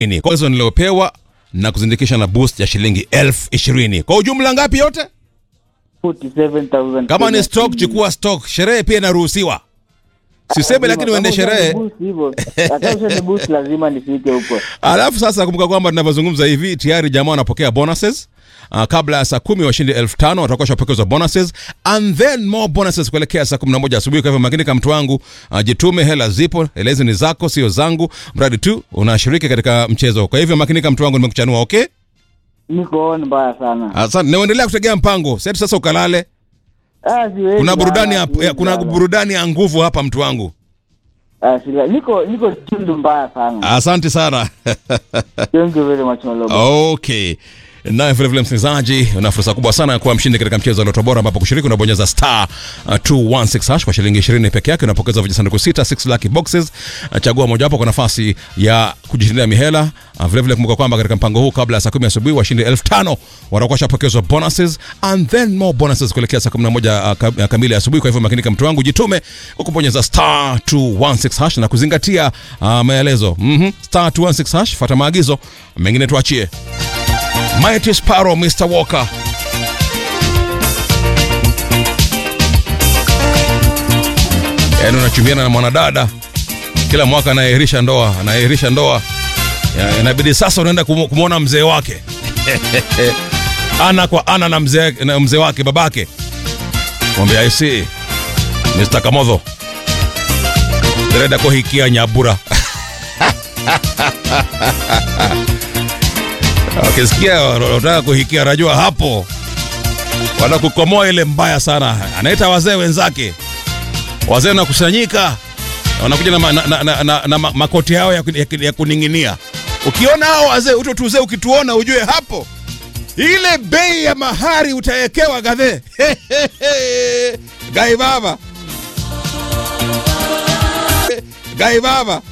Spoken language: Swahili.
Ini. Kwa hizo niliopewa na kuzindikisha na boost ya shilingi elfu ishirini kwa ujumla ngapi yote 47,000 kama ni Kenya stock shillings. chukua stock sherehe pia inaruhusiwa siseme Lazima, lakini uende kama sherehe ushani boost hivyo, hata ushani boost lazima nifike huko. alafu sasa kumbuka kwamba tunavyozungumza hivi tayari jamaa wanapokea bonuses Uh, kabla ya saa kumi washindi elfu tano watakuwa shapokezwa bonuses and then more bonuses kuelekea saa kumi na moja asubuhi. Kwa hivyo makini kama mtu wangu, uh, jitume, hela zipo, elezi ni zako, sio zangu, mradi tu unashiriki katika mchezo. Kwa hivyo makini kama mtu wangu, nimekuchanua okay. Niko on mbaya sana. Asante, naendelea kutegea mpango sasa. Sasa ukalale, Ah, siwezi kuna burudani bana, ya, siwezi ya, kuna bana. burudani ya nguvu hapa, mtu wangu. Ah, sila- niko niko tundu mbaya sana. Asante sana. Thank you very much Maloba. Okay. Naye vile vile msikilizaji, una fursa kubwa sana ya kuwa mshindi katika mchezo wa Loto Bora, ambapo kushiriki unabonyeza star uh, 216 hash kwa shilingi 20 peke yake, unapokeza vijisanduku sita 6 lucky boxes. Uh, chagua mojawapo kwa nafasi ya kujishindia mihela. Uh, vile vile kumbuka kwamba katika mpango huu kabla ya saa 10 asubuhi washindi 5000 watakuwa shapokezwa bonuses and then more bonuses kuelekea saa 11 uh, ka- uh, kamili asubuhi. Kwa hivyo makinika mtu wangu, jitume kwa kubonyeza star 216 hash na kuzingatia uh, maelezo. Mhm, star 216 hash, fuata maagizo, mengine tuachie. Mighty Sparrow, Mr. Walker. Yaani unachumiana na mwanadada kila mwaka anayehirisha ndoa, anayehirisha ndoa. Ya, Inabidi sasa unaenda kumu- kumwona mzee wake ana kwa ana na mzee na mzee wake babake. Mwambie I see Mr. Kamodho. Dereda kohikia nyabura. Wakisikia wanataka kuhikia, najua hapo wanakukomoa ile mbaya sana. Anaita wazee wenzake, wazee wanakusanyika, wanakuja na, ma, na, na, na, na, na ma- makoti yao ya, ku- ya, ku- ya kuning'inia. Ukiona hao wazee, uto tuzee, ukituona ujue hapo ile bei ya mahari utawekewa gadhe gai baba gai baba